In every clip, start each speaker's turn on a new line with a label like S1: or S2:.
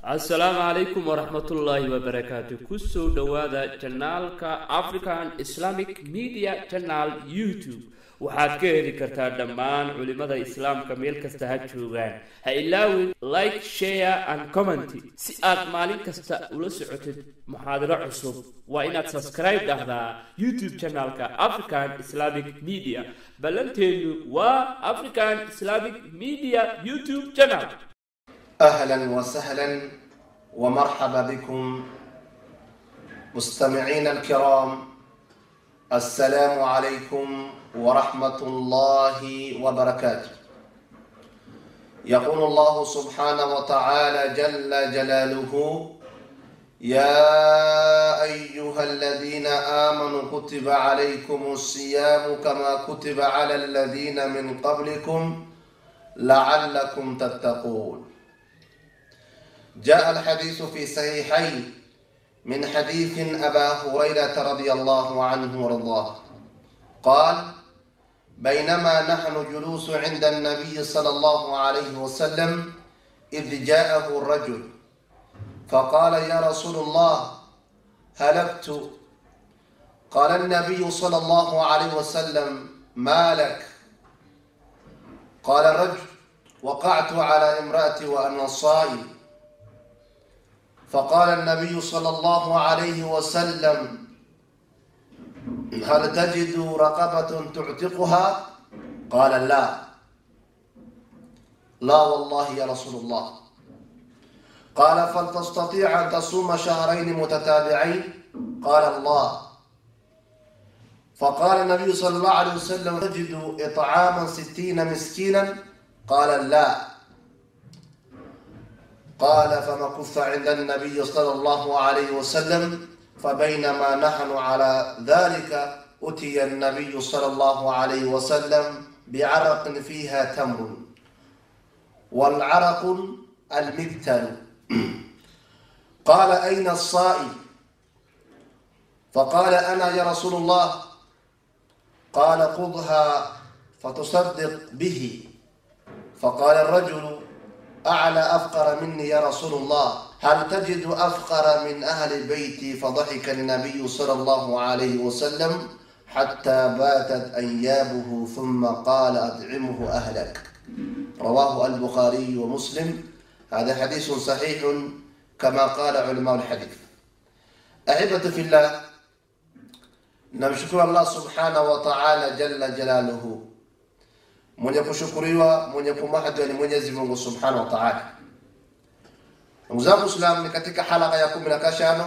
S1: asalaamu calaykum waraxmatullaahi wabarakaatu kusoo dhowaada janaalka african islamic media channel youtube waxaad ka heli kartaa dhammaan culimada islaamka meel kasta ha joogaan ha ilaawin like share and comment si aad maalin kasta ula socotid muxaadaro cusub waa inaad subscribe dhahdaa youtube channelka african islamic media ballanteenu waa african islamic media youtube channel
S2: اهلا وسهلا ومرحبا بكم مستمعين الكرام السلام عليكم ورحمه الله وبركاته يقول الله سبحانه وتعالى جل جلاله يا ايها الذين امنوا كتب عليكم الصيام كما كتب على الذين من قبلكم لعلكم تتقون جاء الحديث في صحيحين من حديث أبا هريرة رضي الله عنه وارضاه قال بينما نحن جلوس عند النبي صلى الله عليه وسلم إذ جاءه الرجل فقال يا رسول الله هلكت قال النبي صلى الله عليه وسلم ما لك قال الرجل وقعت على امرأتي وأنا صائم فقال النبي صلى الله عليه وسلم هل تجد رقبة تعتقها قال لا لا والله يا رسول الله قال فلتستطيع أن تصوم شهرين متتابعين قال الله فقال النبي صلى الله عليه وسلم تجد إطعاما ستين مسكينا قال لا قال فمكث عند النبي صلى الله عليه وسلم فبينما نحن على ذلك أتي النبي صلى الله عليه وسلم بعرق فيها تمر والعرق المكتل قال أين الصائم فقال أنا يا رسول الله قال خذها فتصدق به فقال الرجل أعلى أفقر مني يا رسول الله هل تجد أفقر من أهل بيتي فضحك النبي صلى الله عليه وسلم حتى باتت أنيابه ثم قال أدعمه أهلك رواه البخاري ومسلم هذا حديث صحيح كما قال علماء الحديث أحبة في الله نمشكر الله سبحانه وتعالى جل جلاله mwenye kushukuriwa mwenye kumahadiwa ni mwenyezi mungu subhanahu wa taala ndugu zangu islam ni katika halaka ya kumi na kashano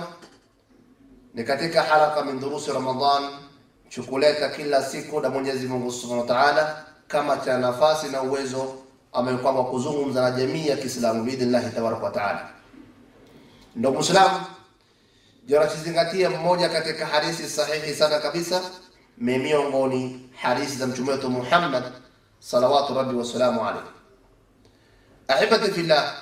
S2: ni katika halaka min durusi ramadan chukuleta kila siku na mwenyezi mungu subhanahu wa taala kama cha nafasi na uwezo amekwamba kuzungumza na jamii ya kiislamu biidhnillahi tabaraka wa taala ndugu mwislamu jarachizingatia mmoja katika hadithi sahihi sana kabisa mi miongoni hadithi za mtume wetu muhammad salawatu rabbi wasalamu alaihi ahibati fillah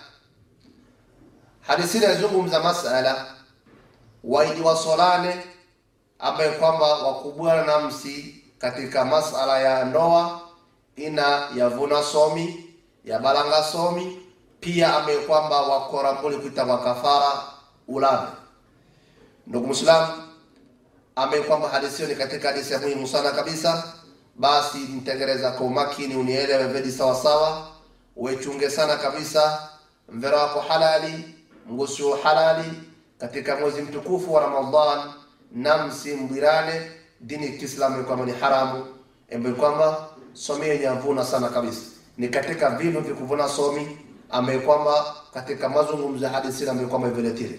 S2: hadithi inazungumza masala waijiwasolane ambaye kwamba wakubwana namsi katika masala ya ndoa ina yavuna somi ya balanga somi pia ambaye kwamba wakorambuli kuita wakafara ulame ndugu mwislamu ambaye kwamba hadithi hiyo ni katika hadithi ya muhimu sana kabisa basi mtengereza kwa umakini unielewe vedi sawasawa wechunge sana kabisa mvera wako halali mgusio halali katika mwezi mtukufu wa ramadan namsi mbwirane dini kiislamu kwamba ni haramu ambayo kwamba somi yenye avuna sana kabisa ni katika vinu vikuvuna somi ambaye kwamba katika mazungumzo ya hadithi ambayo kwamba iveletile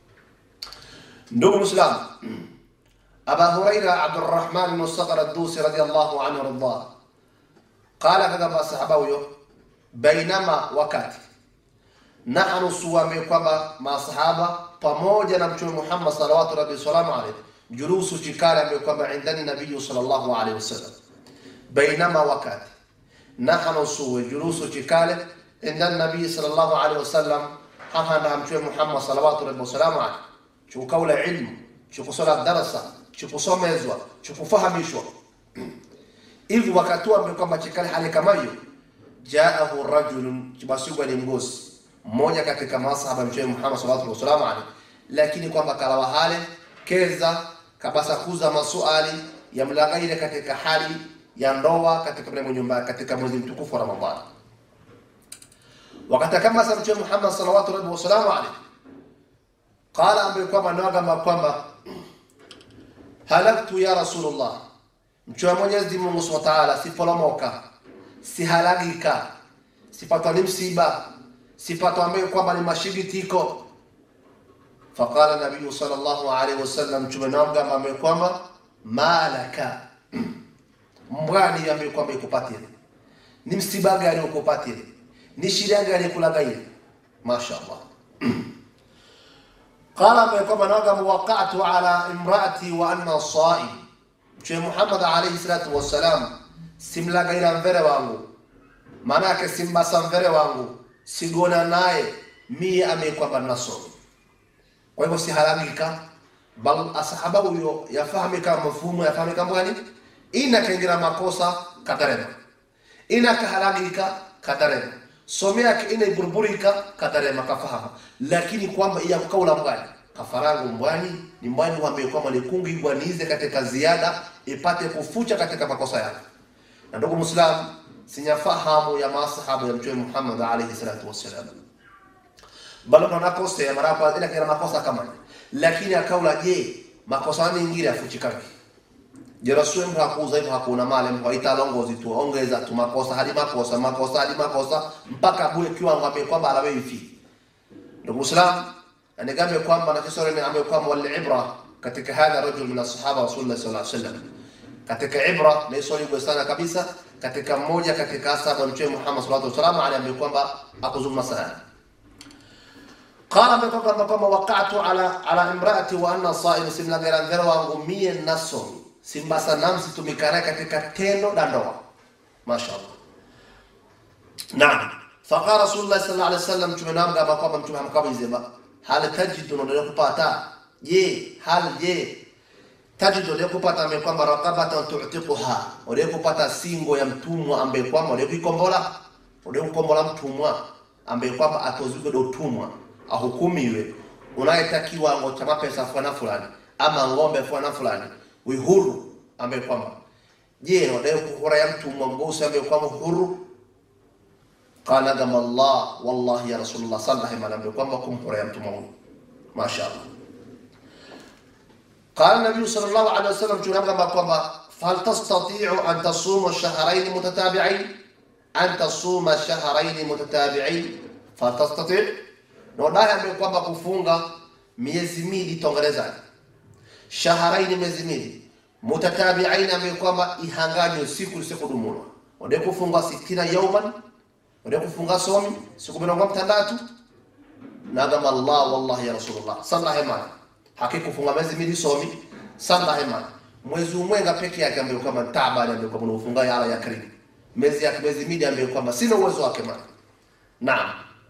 S2: ndugu mwislamu أبا هريرة عبد الرحمن بن الصقر الدوسي رضي الله عنه وارضاه قال كما صحابه بينما وكات نحن صوامي كما مع صحابة pamoja na mtume Muhammad salawatu rabbi salamu alayhi julusu chikala amekwamba indani nabii sallallahu alayhi wasallam bainama wakati nahnu suwe julusu chikale indani nabii sallallahu alayhi wasallam hapa na mtume Muhammad salawatu rabbi salamu alayhi chukaula ilmu chukusoma darasa chukusomezwa chukufahamishwa hivi wakati ambao kwamba chikali hali kama hiyo jaahu rajulun chibasigwa ni mgosi mmoja katika masahaba mtume Muhammad sallallahu alaihi wasallam lakini kwamba kalawa hale keza kabasa kuza masuali ya mlagaile katika hali ya ndoa katika mle nyumba katika mwezi mtukufu wa Ramadhani wakati kama sa mtume Muhammad sallallahu alaihi wasallam alayhi qala ambaye kwamba naga kwamba halaktu ya rasulullah mtume Mwenyezi Mungu Subhanahu wa ta'ala sipolomoka sihalagika sipatwa ni msiba sipatwa ambaye kwamba ni mashigitiko faqala nabii sallallahu alaihi wasallam mtume naga ambaye kwamba malaka mbwani ambaye kwamba ikupatile ni msiba gani ukupatile ni shida gani kulagaile mashaallah qala ambaye kwamba naga waqatu ala imraati wa anna saim mtume Muhammad alayhi salatu wassalam simlagaila mvere wangu maana yake simbasa mvere wangu sigona naye mie amekwamba nasomi kwa hivyo sihalagika bal asahaba huyo yafahamika mafhumu yafahamika mbwani ina kaingira makosa katarema ina kahalagika katarema some yake ina iburburika katarema kafahama lakini kwamba iya kukaula mbwani kafarangu mbwani ni mbwani wambe kwamba likungi ibwanize katika ziada ipate kufucha katika makosa yake na ndugu muislam sinyafahamu ya masahabu ya mtume Muhammad alayhi salatu wassalam bali manakosea mara kwa ila kila makosa kama lakini akaula je makosa mengine afuchikake je rasul mtu hakuuza hivyo hakuna mali mtu haitalongozi tu ongeza tu makosa hadi makosa makosa hadi makosa mpaka bure kiwango ambaye kwamba alawe hivi ndugu muislam anigambe kwamba na kisori ni ambaye kwamba wal ibra katika hadha rajul min ashabah rasulullah sallallahu alaihi wasallam katika ibra na isoli sana kabisa katika mmoja katika asaba mtume Muhammad sallallahu alaihi wasallam aliambia kwamba akuzungumza sana qala kwamba kwamba waqatu ala ala imraati wa anna sa'im simla gara ngara wangu mie naso simbasa namsi tumikana katika tendo la ndoa mashaallah naam faqala rasulullah sallallahu alaihi wasallam mtume naam kama kwamba mtume amkabizema hal tajidu ndio kupata je hal je tajidu leo kupata ambaye kwamba raqabatan tu'tiquha leo kupata singo ya mtumwa ambaye kwamba leo kuikombola leo kukombola mtumwa ambaye kwamba atozwe do utumwa ahukumiwe unayetakiwa ngo cha mapesa fulani fulani ama ng'ombe fulani fulani wihuru ambaye kwamba je leo kuhura ya mtumwa mgosi ambaye kwamba huru qala gama Allah wallahi ya rasulullah sallallahu alaihi wasallam kwamba kumhura ya mtumwa huyu mashaallah قال النبي صلى الله عليه وسلم كما كما فهل تستطيع أن تصوم شهرين متتابعين أن تصوم شهرين متتابعين فهل تستطيع نودai ambaye kwamba kufunga miezi miwili tongerezani shaharaini miezi miwili mutatabiain ambaye kwamba ihanganywe siku lisikudumulwa ode kufunga sitina yauman ode kufunga somi siku mirongo mtandatu nagama Allah wallahi ya rasulullah sallallahu alaihi wasallam hakikufunga miezi miwili somi sanda hema mwezi umwenga peke yake ambaye kwamba taabani ambaye kwamba unafunga yala ya karibu miezi ya miezi miwili ambaye kwamba sina uwezo wake mali naam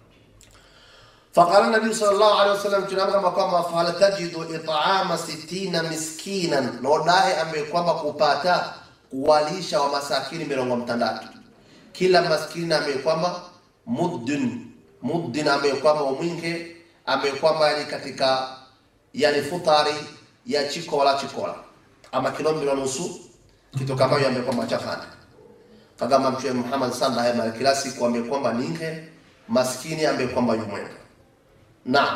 S2: فقال النبي صلى الله عليه وسلم tunamka kwamba fala tajidu it'ama 60 miskinan nodahe ambaye kwamba kupata kuwalisha wa masakini mirongo mtandatu kila maskini ambaye kwamba muddin muddin ambaye kwamba umwinge ambaye kwamba ni katika yani futari ya chiko wala chikola ama kilo mbili nusu kitu kama hiyo ambaye kwamba chafana kagama mtume Muhammad sallallahu alaihi wasallam kila siku ambaye kwamba ninge maskini ambaye kwamba yumwenga naam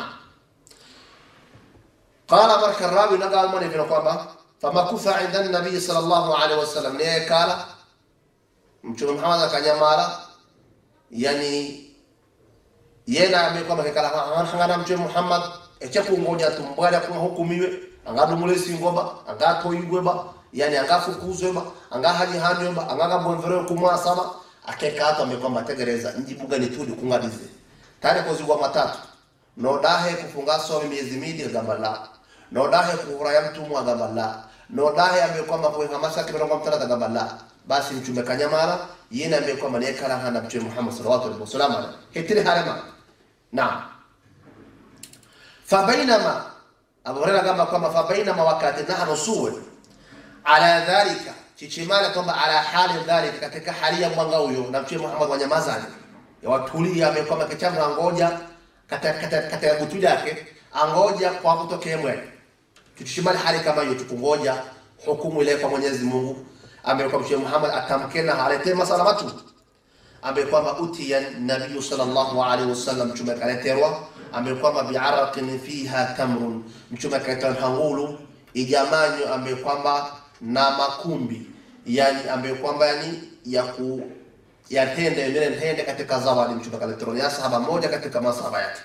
S2: qala barka rawi naga mwana vile kwamba famakutha inda nabii sallallahu alaihi wasallam naye kala mtume Muhammad akanyamala yani yena ambaye kwamba kala hangana mtume Muhammad echa kungoja tumbwala kwa hukumiwe angadumule singoba angatoyigweba yani angafukuzweba angahanyihanyweba angagambwemvere kumwasaba akekata amekwamba tegereza njibuga nitudi kungadize tare kozigwa matatu nodahe kufunga somi miezi mili gamba la nodahe kuhura ya mtumwa gamba la nodahe amekwamba kuwenga masaki mirongo mtandatu gamba la basi mtume kanyamara yena amekwamba niye kala hana mtume Muhammad sallallahu alaihi wasallam hetire harema naam fabainama Abu Hurairah kama kwamba fabainama wakati nahnu suwe ala dhalika chichimana kwamba ala hali dhalika katika hali ya mwanga huyo na mtume Muhammad wanyamazani ya watulia amekwamba kichamu ngoja katika katika katika gutu lake angoja kwa kutokea mwene tutushimali hali kama hiyo tukungoja hukumu ile kwa Mwenyezi Mungu ambaye kwa Mtume Muhammad atamkena aletee masala matu ambaye kwamba utiya nabii sallallahu alaihi wasallam mtume kaleterwa ambaye kwamba bi'araqin fiha tamrun mtume kaleterwa hangulu ijamanyo ambaye kwamba na makumbi yani ambaye kwamba yani ya ku ya tende yule tende katika zawadi mtume kaleterwa ya sahaba moja katika masahaba yake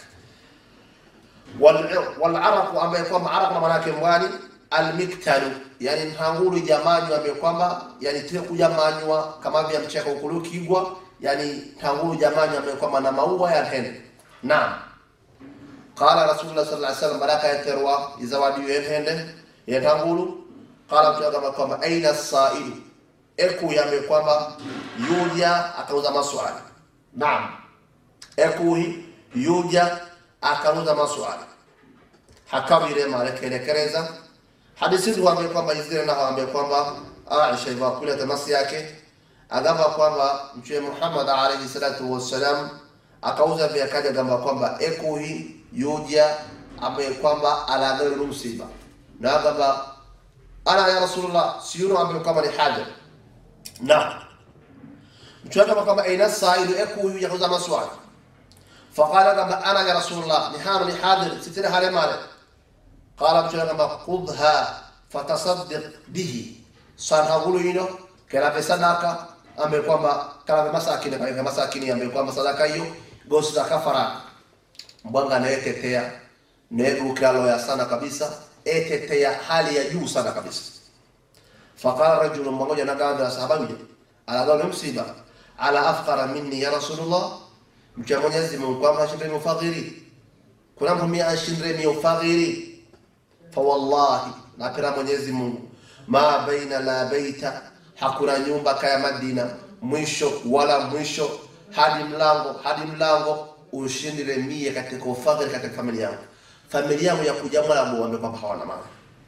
S2: wal wal araq ambaye kwamba araq maana yake mwani almiktalu yani ntangulu jamanywa ambaye kwamba yani tile kujamanywa kama vya mcheka ukulukigwa yani ntangulu jamanywa ambaye kwamba na maua ya hende naam qala rasulullah sallallahu alaihi wasallam baraka ya terwa izawadi ya hende ya ntangulu qala mtume kama kwamba aina sailu eku yame kwamba yuja akauza maswali naam eku yuja akauza maswali hakawire marekelekereza hadithi tuambie kwamba izile na waambie kwamba Aisha iva kule tamasi yake agamba kwamba mtume Muhammad alayhi salatu wassalam akauza vya kaja gamba kwamba ekuhi yuja ambaye kwamba alagawe msiba na agamba ana ya rasulullah siyuno ambaye kwamba ni haja na mtume kama kwamba aina saidu ekuhi yakuza maswali فقال كما انا يا رسول الله نحان لحاضر ستين هالي مالك قال mtume kama khudha fatasaddaq bihi sana hulu hino kala sadaka ambaye kwamba kala masakini kala masakini ambaye kwamba sadaka hiyo gosi za kafara mbwanga anayetetea negu kalo ya sana kabisa etetea hali ya juu sana kabisa faqala rajul mmoja na gawa sahaba yule alagawa msiba ala afqara minni ya rasulullah mcha Mwenyezi Mungu kwamba ashindre mufadhili kuna mtu mia ashindre mufadhili fawallahi napira Mwenyezi Mungu ma baina la baita hakuna nyumba kaya Madina mwisho wala mwisho hadi mlango hadi mlango ushindile mie katika ufadhili katika familia yangu familia yangu ya kuja mwalabu wambe kwamba hawana mali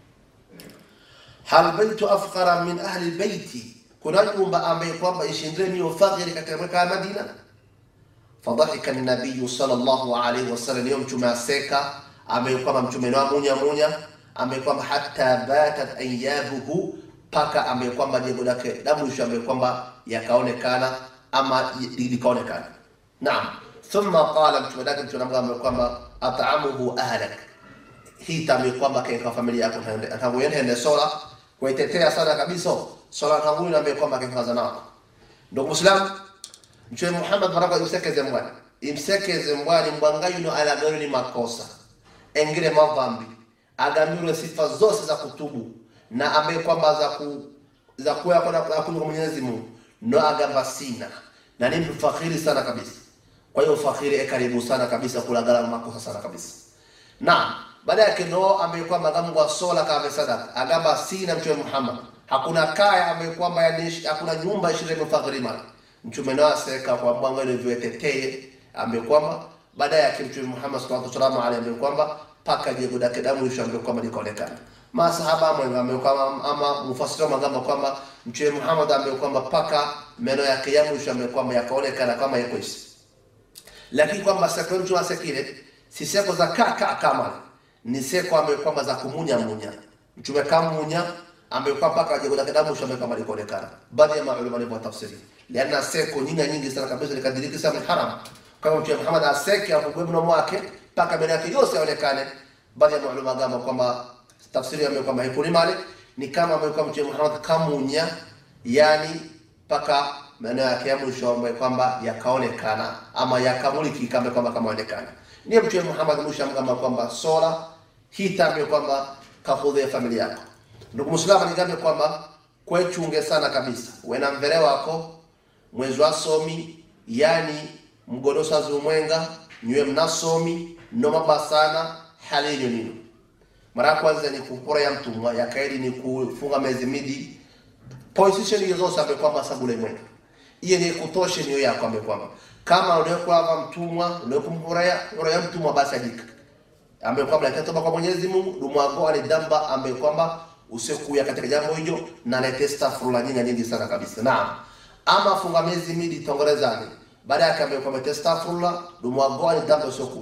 S2: hal baitu afqara min ahli baiti kuna nyumba ambaye kwamba ishindile mie ufadhili katika kaya Madina fadhahika nabiyu sallallahu alaihi wasallam yom mtume aseka ambaye kwamba mtume na munya munya ambaye kwamba hata batat ayabuhu paka ambaye kwamba jego lake damu isho ambaye kwamba yakaonekana ama likaonekana naam thumma qala mtume lake mtume ambaye kwamba at'amuhu ahlak hii tambi kwamba kaika familia yako tangu yende hende sola kuitetea sana kabisa sola tangu na ambaye kwamba kaika nao ndio muislamu mtume Muhammad baraka imsekeze mwani imsekeze mwani mwangayo no alagayo ni makosa engine madhambi agambiwe sifa zote za kutubu na ambaye kwamba za ku za kuya kwa kwa Mwenyezi Mungu no agamba sina na ni mfakiri sana kabisa kwa hiyo fakiri e karibu sana kabisa kulagala makosa sana kabisa na baada yake no ambaye kwamba gamgwa sola kama sadaka agamba sina mtume Muhammad hakuna kaya ambaye kwamba yani hakuna nyumba ishirini mfakiri mali mtume nao aseka kwa mwanga ile vyeteteye ambaye kwamba baada yake mtume Muhammad sallallahu alaihi wasallam aliambia kwamba paka jego dake damu isho ambaye kwamba likaonekana masahaba ambaye ambaye kwamba ama mufasiri magamba kwamba mtume Muhammad ambaye kwamba paka meno yake ya mwisho ambaye kwamba yakaonekana kama yako hivi lakini kwamba seko mtu asekile si seko za kaka kama ni seko ambaye kwamba za kumunya munya mtume kamunya ambaye kwamba paka jego dake damu isho ambaye kwamba likaonekana baadhi ya maulama walivyo tafsiri liana seko nyingi nyingi sana kabisa likadiriki sana haram kama mtume Muhammad aseke afungwe mdomo wake mpaka mbele yake yote yaonekane baadhi ya maulama gamba kwamba tafsiri yao kwamba haikuni mali ni kama amekuwa mtume Muhammad kamunya yani mpaka maeneo yake ya mwisho ambayo kwamba yakaonekana ama yakamuliki kama kwamba kamaonekana ndiye mtume Muhammad mwisho amgamba kwamba sola hii tambe kwamba kafudhi familia yako ndugu muislamu nigambe kwamba kwechunge sana kabisa wena mvele wako mwezi wa somi yani mgorosa zumwenga nywe mnasomi noma sana halinyo nino mara ya kwanza ni kupora ya mtumwa ya kaidi ni kufunga mezi midi position hiyo zote ambaye kwamba sabule mwenga hiyo ni kutosha niyo yako ambaye kwamba kama unayokuwa mtumwa unayokumpora ya ya mtumwa basi ajika ambaye kwamba atatoba kwa Mwenyezi Mungu dumwago ali damba ambaye kwamba usikuya katika jambo hilo na lete astaghfirullah nyingi nyingi sana kabisa naam ama funga miezi midi tongorezani baada yake ambaye kwamba astaghfirullah dumwago ali damba usikuya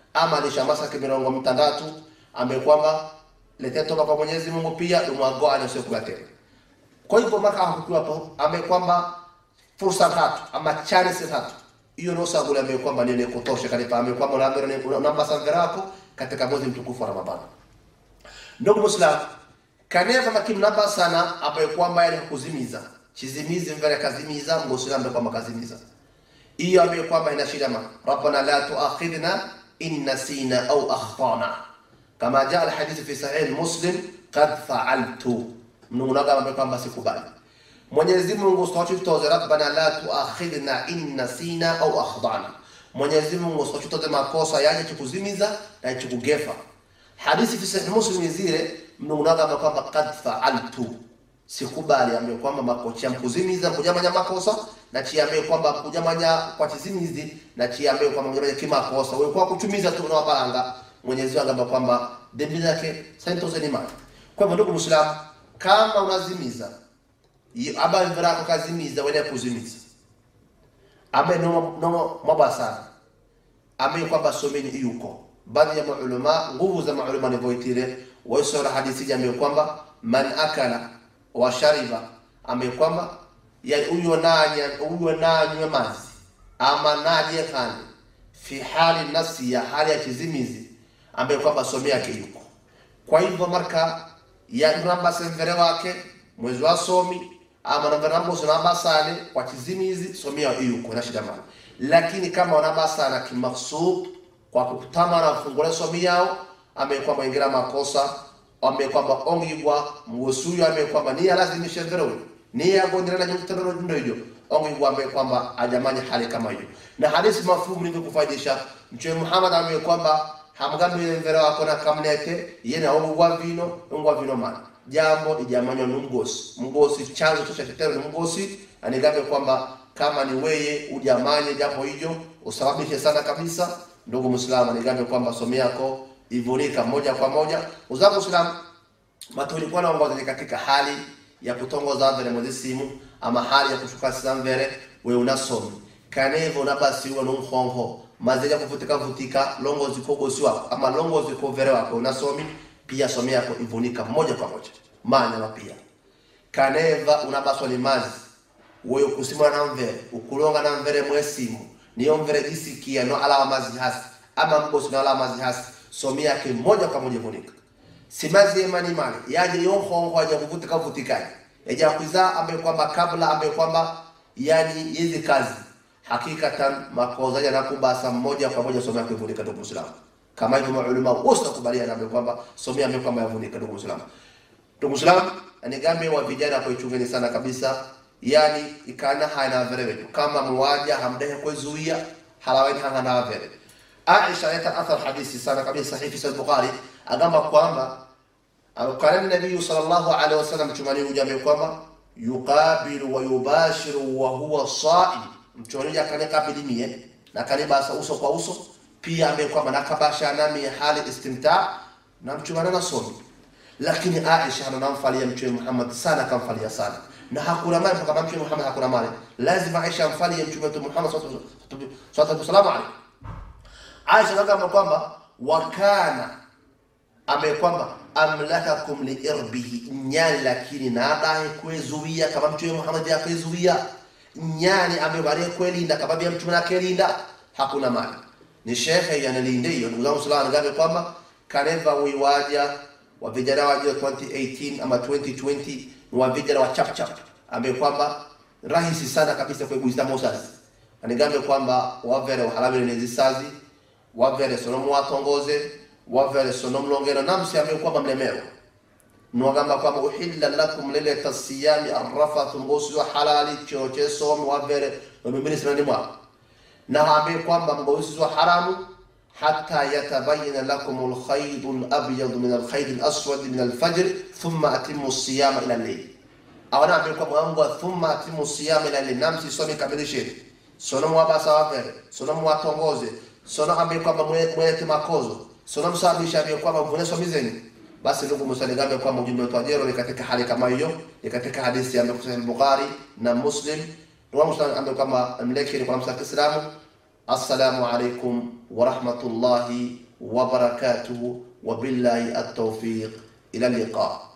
S2: ama alishamasa mirongo mitandatu ambaye kwamba letea toka kwa Mwenyezi Mungu pia dumwagoa anasiokuwa tena kwa hivyo maka hakukiwa hapo ambaye kwamba fursa tatu ama chance tatu hiyo ndio sagula ambaye kwamba ndio kutosha katika ambaye kwamba unaambia namba sangara yako katika mwezi mtukufu wa Ramadhani ndugu Muislam kaneva makimnaba sana ambaye kwamba yale kuzimiza chizimizi mbele kazimiza mgosila ambaye kwamba kazimiza hiyo ambaye kwamba ina shida ma rabbana la tuakhidna in nasina au akhtana kama jaa alhadith fi sahih muslim qad fa'altu mnunaga ambaye kwamba sikubali Mwenyezi Mungu sochutoze rabbana la tuakhidna in nasina au akhtana Mwenyezi Mungu sochutoze makosa yaje chikuzimiza na chikugefa hadithi fi sahih muslim zile mnunaga ambaye kwamba qad fa'altu sikubali ambaye kwamba makocha mkuzimiza mkujamanya makosa na chiambe kwamba kujamanya kwa chizimizi na chiambe kwamba mkujamanya kimakosa wewe kwa kuchumiza tu na balanga Mwenyezi Mungu ambaye kwamba dhambi zake santoze ni mali kwa hivyo ndugu Muislamu kama unazimiza aba mvira kwa kazimiza wewe kuzimiza ame no no mabasa ame kwamba someni yuko baadhi ya maulama nguvu za maulama ni voitire waisora hadithi jamii kwamba man akala wa shariba ambaye kwamba yani huyo nanya huyo nanywe mazi ama naje kani fi hali nafsi ya hali ya kizimizi ambaye kwamba somi yake yuko kwa hivyo marka ya namba semvere wake mwezi wa somi ama namba namba namba sale kwa kizimizi somi yake yuko na shida mali lakini kama wanaba sana kimaksud kwa kukutama na fungule somi yao ambaye kwamba ingira makosa ambaye kwamba ongigwa mwosuyo ambaye kwamba ni alazimisha ndero ni agondera na nyumtano ndo hiyo ongigwa ambaye kwamba ajamanya hali kama hiyo na hadithi mafumu ni kufaidisha mtume Muhammad ambaye kwamba hamgambi mvera wako na kamnete yena ongigwa vino ongwa vino mana jambo ijamanywa ni mgosi mgosi chanzo cha tetero ni mgosi anigambe kwamba kama ni weye ujamanye jambo hiyo usababishe sana kabisa ndugu Muislamu anigambe kwamba somo yako ivunika moja kwa moja uzangu Islam matulikuwa naongoza katika hali ya kutongoza mbele mwezi simu ama hali ya kushuka sisa mbele we unasomi kanevo na basi uwa nunkhonho mazeja kuvutika vutika longo ziko gosi wako ama longo ziko vere wako unasomi pia somi yako ivunika moja kwa moja manya na pia kaneva unabaswa ni mazi wewe kusimama na mvere ukulonga na mvere mwesimu niyo mvere jisikia no ala mazi hasi ama mgosi no ala mazi hasi somi yake moja kwa moja vunika simazi emani mali yaje yonkhongo aja kuvutika vutikaji yaja kuiza ambaye kwamba kabla ambaye kwamba yani hizi kazi hakikatan makoza yana kubasa moja kwa moja somi yake vunika ndugu Muislamu kama hivyo maulama wote nakubaliana ambaye kwamba somi yake kwamba yavunika ndugu Muislamu ndugu Muislamu anigambe wa vijana kwa ichungeni sana kabisa yani ikana haina verewe kama muwaja hamdehe kuzuia halawaini hanga na vere Aisha yata athar hadithi sana kabisa sahihi fi Bukhari agamba kwamba kana nabii sallallahu alaihi wasallam chumani ujambe kwamba yuqabilu wa yubashiru wa huwa saim mchoni akane kabili mie na kanibasa uso kwa uso pia ambaye kwamba nakabasha nami hali istimta na mchumana na somi lakini Aisha anamfalia mtume Muhammad sana kamfalia sana na hakuna mali kama mtume Muhammad hakuna mali lazima Aisha amfalie mtume wetu Muhammad sallallahu alaihi wasallam Aisha anasema kwamba wakana ambaye kwamba amlakakum liirbihi nyani lakini nadaye kwezuia kama mtume Muhammad yakwezuia nyani ambaye bali kwelinda kama bia mtume nakelinda hakuna mali ni shekhe yanalinde hiyo ndugu zangu sallallahu alaihi kwamba kaneva wiwaja wa vijana wa 2018 ama 2020 ni wa vijana wa chap chap ambaye kwamba rahisi sana kabisa kuiguisa mosasi anigambe kwamba wavere uhalabire nezisazi wavere sono muwatongoze wavere sono mlongero namsi ambaye kwamba mlemero nwagamba kwamba uhilla lakum lilata siyami arrafathu ngosi wa halali choche somi wavere wamimini sinani mwako na ambaye kwamba ngosi wa haramu حتى يتبين لكم الخيط الأبيض من الخيط الأسود من الفجر ثم أتموا الصيام إلى الليل أو نعم يقول أنغوا ثم أتموا الصيام إلى الليل نعم سيسومي كمل شيء sono mwabasa wavere sono mwatongoze sono ambaye kwamba mwete makozo sono msababisha ambaye kwamba mvuneso mizeni basi ndugu msaligambe kwamba ujumbe wetu ajero ni katika hali kama hiyo ni katika hadithi ya Bukhari na Muslim ndio msaligambe ambaye kwamba mlekeni kwa msa Kiislamu assalamu alaikum warahmatullahi wabarakatuhu wabillahi altaufiq ila liqa